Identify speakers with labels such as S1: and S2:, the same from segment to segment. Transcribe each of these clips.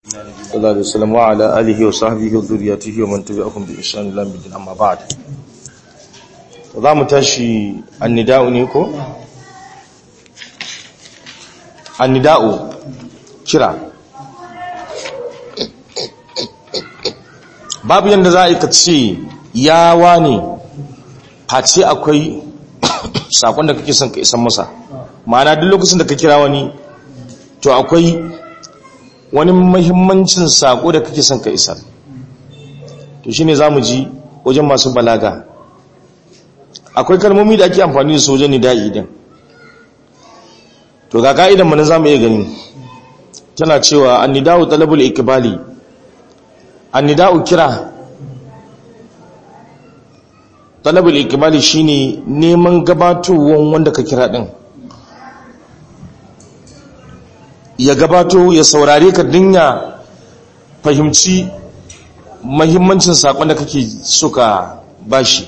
S1: صلى الله عليه وسلم وعلى آله وصحبه وذريته ومن تبعهم بإحسان إلى يوم الدين أما بعد za mu tashi annida'u ne ko? annida'u kira babu yadda za a yi ka ce yawa ne face akwai sakon da kake son ka isan masa ma'ana duk lokacin da ka kira wani to akwai wani mahimmancin sako da kake son ka isar to shine za mu ji wajen masu balaga akwai kalmomi da ake amfani da su wajen nida'i din to ga ka'idan mu na zamu iya gani tana cewa annida'u talabul ikbali annida'u kira talabul ikbali shine neman gabatowar wanda ka kira din ya gabato ya saurare ka dinya fahimci mahimmancin sakon da kake suka bashi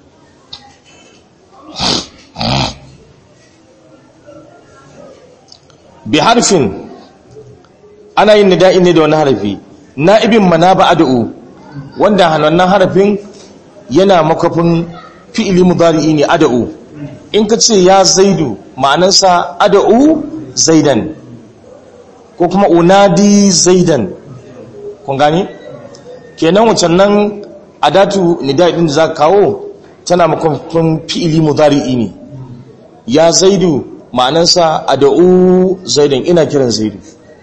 S1: bi harfin ana yin nida'i ne da wani harafi na'ibin manaba ad'u wanda wannan harafin yana makafin fi'ili mudari'i ne ad'u in ka ce ya zaidu ma'anarsa ad'u zaidan ko kuma unadi zaidan kun gani kenan wacan nan adatu nida'i din da za kawo tana makafin fi'ili mudari'i ne ya zaidu ma'anansa a da'u zaidan ina kiran zaidu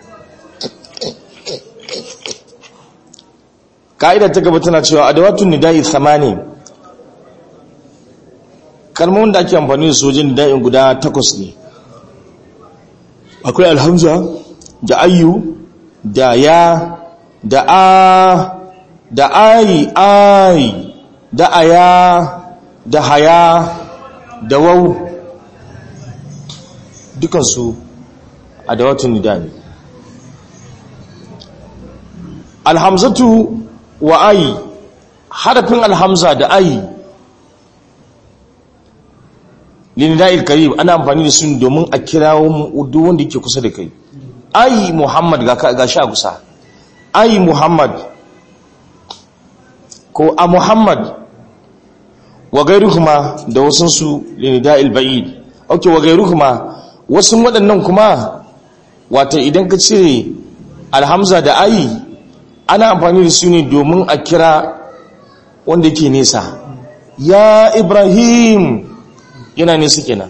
S1: ka'idar ta gaba tana cewa adawatun nida'i thamani kalmomin da ake amfani da sojin nida'in guda takwas ne akwai alhamza da ayyu da ya da a da ayi ayi da aya da haya da wau dukansu a dawatun nida ne alhamzatu wa ayi harafin alhamza da ayi linida'il karib ana amfani da su domin a kirawo duk wanda yake kusa da kai ayi muhammad ga sha kusa ayi muhammad ko a muhammad wa gairuhuma da wasansu linida'il ba'id ok wa gairuhuma wasu waɗannan kuma wata idan ka cire alhamza da ayi ana amfani da su ne domin a kira wanda ke nesa ya ibrahim yana nesa kenan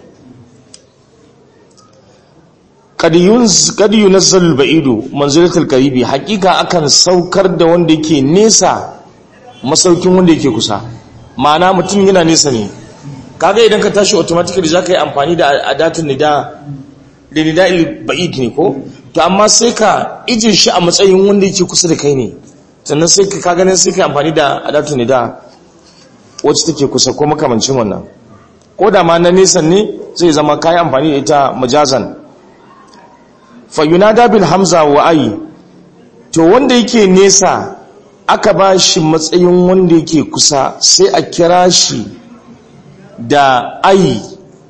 S1: kadiyu nasarar ba'ido manzulatul karibi hakika akan saukar da wanda ke nesa masaukin wanda yake kusa ma'ana mutum yana nesa ne kaga idan ka tashi automatically za ka yi amfani da adatun nida da nida'il ba'id ne ko to amma sai ka ijin shi a matsayin wanda yake kusa da kai ne sannan sai ka ganin sai ka amfani da adatun nida wacce take kusa ko makamancin wannan ko da ma na nesan ne zai zama kayi amfani da ita majazan fa yunada bil hamza wa ayi to wanda yake nesa aka ba shi matsayin wanda yake kusa sai a kira shi da ayi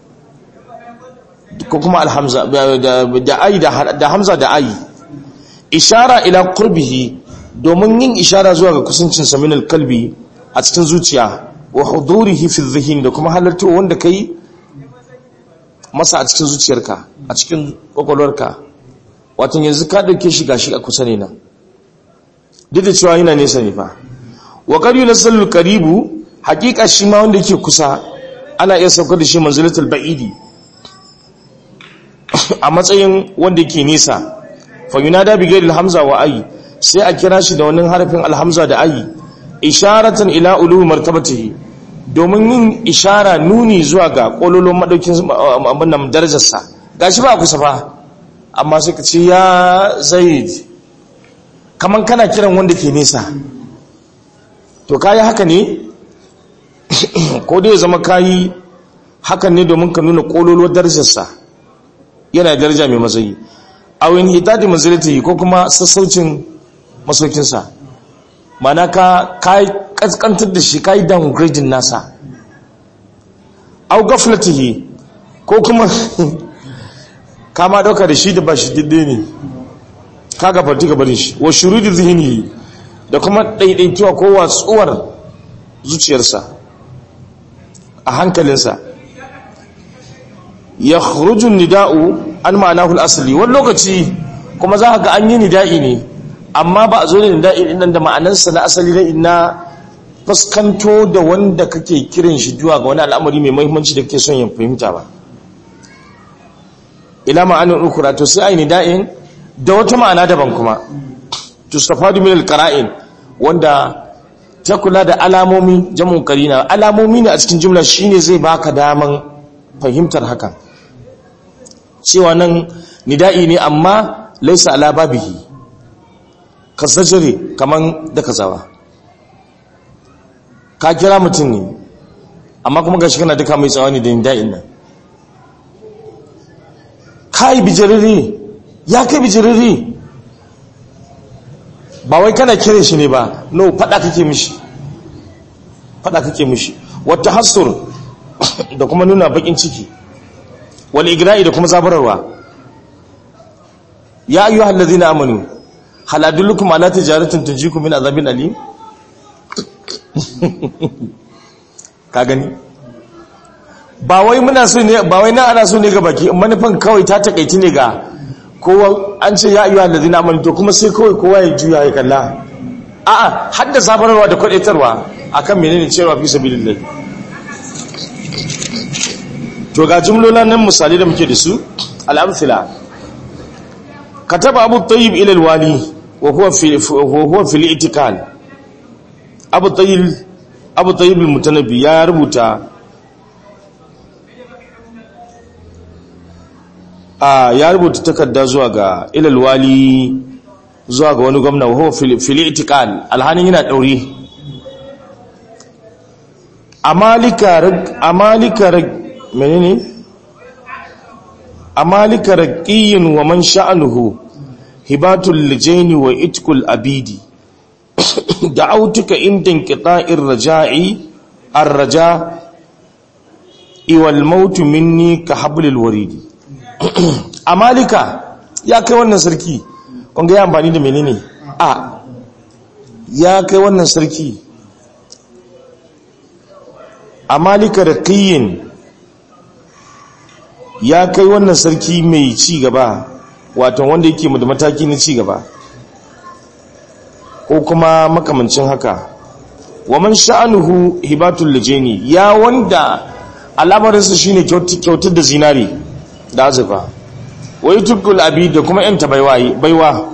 S1: ko kuma alhamza da ayi da hamza da ayi ishara ila qurbihi domin yin ishara zuwa ga kusancin saminal kalbi a cikin zuciya wa hudurihi fi dhihn da kuma halarta wanda kai masa a cikin zuciyarka a cikin kwakwalwarka wato yanzu ka dauke shi gashi a kusa ne nan duk da cewa yana nesa ne fa wa qad yunsallu qaribu haqiqa shi ma wanda yake kusa ana iya saukar da shi manzilatul ba'idi a matsayin wanda yake nisa fa yunada bi ghairi hamza wa ayi sai a kira shi da wannan harafin alhamza da ayi isharatan ila ulu martabatihi domin yin ishara nuni zuwa ga kololon madaukin abin nan darajarsa gashi ba kusa fa amma sai ka ce ya zaid kaman kana kiran wanda ke nesa to kayi haka ne ko dai zama kayi hakan ne domin ka nuna kololuwar darajarsa yana daraja mai matsayi a wani hitadi manzilati ko kuma sassaucin masaukinsa mana ka kayi kaskantar da shi kayi downgrading nasa au gaflatihi ko kuma kama dauka da shi da ba shi didde ne ka gafarti gabarin shi wa shurudi zihni da kuma daidaituwa ko watsuwar zuciyarsa a hankalinsa ya khurujun nida'u an ma'anahu al-asli wani lokaci kuma za ka ga an yi nida'i ne amma ba a zo da nida'i din nan da ma'anarsa na asali na inna fuskanto da wanda kake kiran shi zuwa ga wani al'amari mai muhimmanci da kake son ya fahimta ba ila ma'anin ukura to sai ai nida'in da wata ma'ana daban kuma tustafadu min al-qara'in wanda ta kula da alamomi jamun karina alamomi ne a cikin jumla shine zai baka daman fahimtar hakan cewa nan nida'i ne amma laisa ala babihi kasajire kaman da kazawa ka kira mutum ne amma kuma gashi kana duka mai tsawani da nida'in nan kai bijiriri ya kai bijiriri ba wai kana kire shi ne ba no fada kake mishi fada kake mishi wata hasur da kuma nuna bakin ciki wal igra'i da kuma zabararwa ya ayyuhal ladina amanu hal adullukum ala tijaratin tunjikum min azabin alim ka gani ba wai muna so ne ba wai na ana so ne ga baki manufan kawai ta takaici ne ga kowa an ce ya ayyuhal ladina amanu to kuma sai kawai kowa ya juya ya kalla a'a har da zabararwa da kwadaitarwa akan menene cewa fi sabilillah to ga jumlolan nan misali da muke da su al-amthila kataba abu tayyib ila al-wali wa huwa fi wa huwa fi al-i'tikal abu tayyib abu tayyib al-mutanabbi ya rubuta a ya rubuta takarda zuwa ga ila al-wali zuwa ga wani gwamna wa huwa fi al-i'tikal alhanin yana daure amalika amalika menene amalika raqiyin wa man sha'anuhu hibatul lijaini wa itkul abidi da'autuka inda inqita'ir raja'i ar-raja iwal maut minni ka hablil waridi amalika ya kai wannan sarki kun ga ya amfani da menene a ya kai wannan sarki amalika raqiyin ya kai wannan sarki mai ci gaba wato wanda yake da mataki na ci gaba ko kuma makamancin haka waman sha'anuhu hibatul lijani ya wanda al'amarinsa shine kyautar da zinari da azufa wai tukul abi da kuma yanta baiwa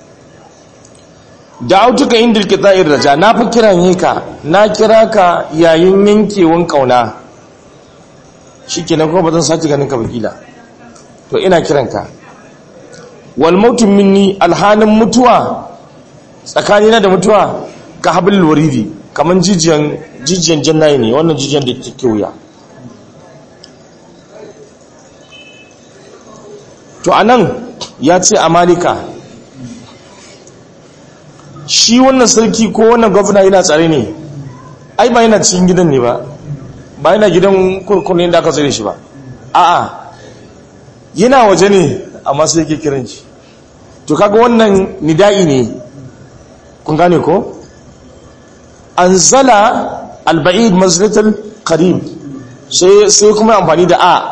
S1: da autuka indil qita'ir raja na fi kiran ka na kira ka yayin yankewan kauna shi kenan kuma ba zan sace ganin ka bakila to ina kiranka wal mautu minni alhanin mutuwa tsakanina da mutuwa ka hablil waridi kaman jijiyan jijiyan jannayi ne wannan jijiyan da take wuya to anan ya ce amalika shi wannan sarki ko wannan gwamna yana tsare ne ai ba yana cikin gidan ne ba ba yana gidan kurkunin da aka tsare shi ba a'a yana waje ne amma sai yake kiran shi to kaga wannan nida'i ne kun gane ko anzala alba'id manzilatul qarib sai sai kuma amfani da a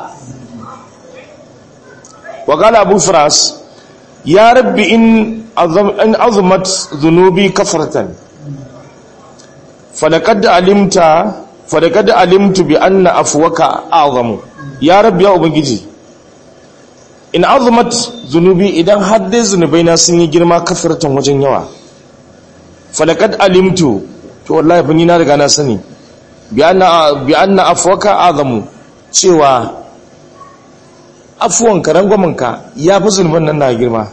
S1: wa qala abu firas ya rabbi in in azumat dhunubi kafaratan falaqad alimta falaqad alimtu bi anna afwaka a'zamu ya rabbi ya ubangiji in azumat zunubi idan har dai zunubai na sun yi girma kafaratan wajen yawa falaqad alimtu to wallahi bin na riga na sani bi anna bi anna afwaka a'zamu cewa afuwan ka ya fi zunuban nan na girma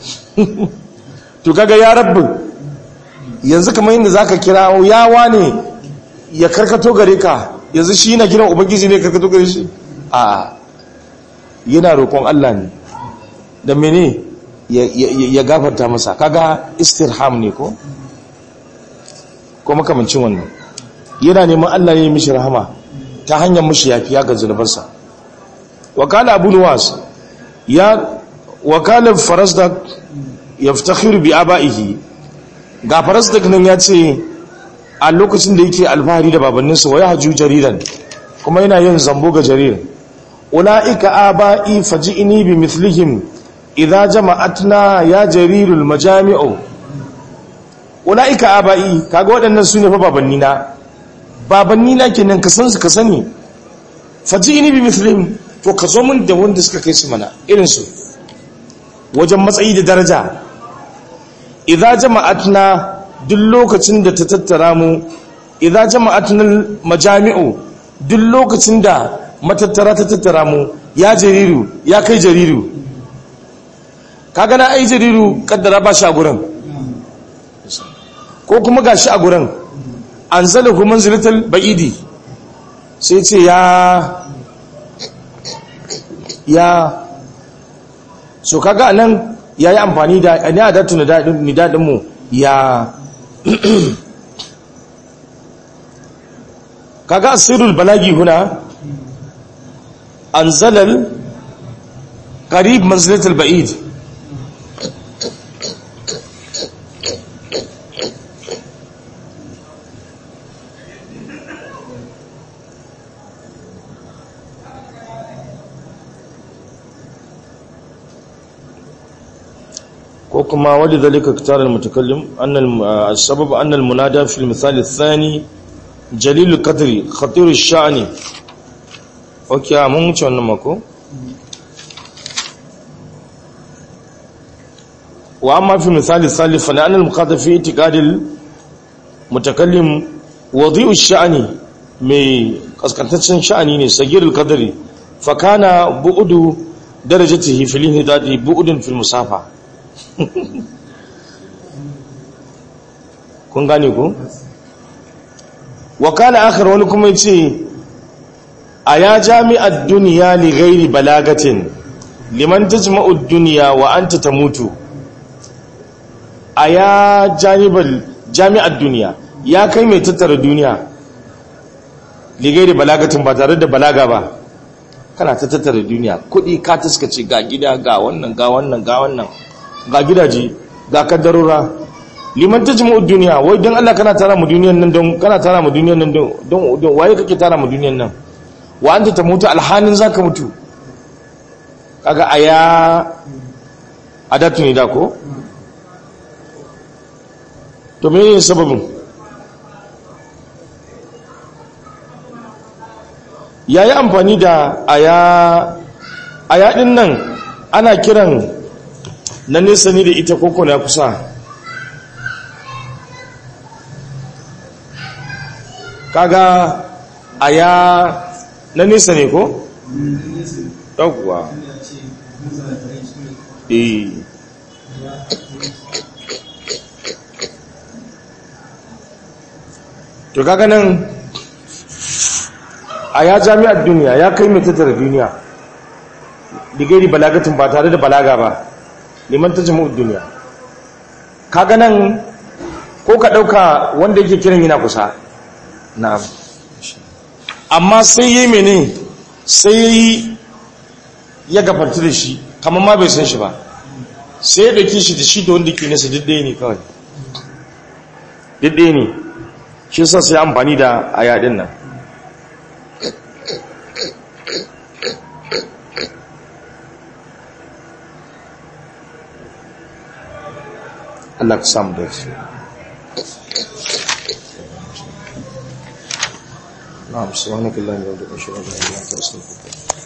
S1: to kaga ya rabbi yanzu kamar yadda zaka kira yawa ne ya karkato gare ka yanzu shi na kiran ubangiji ne karkato gare shi a yana roƙon Allah ne da mene ya gafarta masa kaga istirham ne ko ko makamancin wannan yana neman Allah ne mishi rahama ta hanyar mishi yafiya ga zunubarsa wakala abu nuwas ya wakala farasdak yaftakhiru bi abaihi ga farasdak nan ya ce a lokacin da yake alfahari da babanninsa wa yahju jariran kuma yana yin zambo ga jarir ulaika abai faji'ni bi mithlihim idza jama'atna ya jarirul majami'u ulaika abai kaga waɗannan sune fa babannina babannina kenan ka san su ka sani faji'ni bi mithlihim to ka zo min da wanda suka kai su mana irin su wajen matsayi da daraja idza jama'atna duk lokacin da ta tattara mu idza jama'atna majami'u duk lokacin da matattara ta tattara mu ya jariru ya kai jariru kaga na ai jariru kaddara ba shi a gurin ko kuma gashi a gurin anzalahu manzilatal ba'idi sai ce ya ya so kaga anan yayi amfani da ne adatu ni dadin mu ya kaga asirul balagi huna anzalal qarib manzilatul ba'id وكما ولذلك اختار المتكلم أن السبب أن المنادى في المثال الثاني جليل القدر خطير الشأن اوكي mun wuce wannan mako wa amma fi misali salif fa an al-muqaddam fi i'tiqad al-mutakallim wadi'u ash-sha'ni mai kaskantaccen sha'ani ne sagir al-qadri fa kana bu'du darajatihi fil hidati bu'dun fil musafa kun gane ku wakala akhar wani kuma yace a ya jami'ar duniya li ghairi balagatin liman tajma'u duniya wa anta tamutu a ya jami'ar duniya ya kai mai tattara duniya li ghairi balagatin ba tare da balaga ba kana ta tattara duniya kudi ka taskace ga gida ga wannan ga wannan ga wannan ga gidaje ga kaddarora liman tajmu duniya wai dan Allah kana tara mu duniyan nan don kana tara mu duniyan nan don don waye kake tara mu duniyan nan wa anta ta mutu alhanin zaka mutu kaga aya adatu ne da ko to me ne sababin yayi amfani da aya aya din nan ana kiran na nesa ni da ita koko na kusa kaga aya na nesa ne ko? ɗaukuwa eh to kaga nan aya jami'ar duniya ya kai mai tattara duniya digiri balagatin ba tare da balaga ba liman ta jami'ar duniya kaga nan ko ka ɗauka wanda yake kiran yana kusa na'am amma sai yi mene sai yi ya gafarta da shi kamar ma bai san shi ba sai ya ɗauki shi da shi da wanda ke nasa diddai ne kawai diddai ne shi sa sai amfani da a yadin nan Allah ka samu da shi نعم سبحانك اللهم وبحمدك اشهد ان لا اله الا انت استغفرك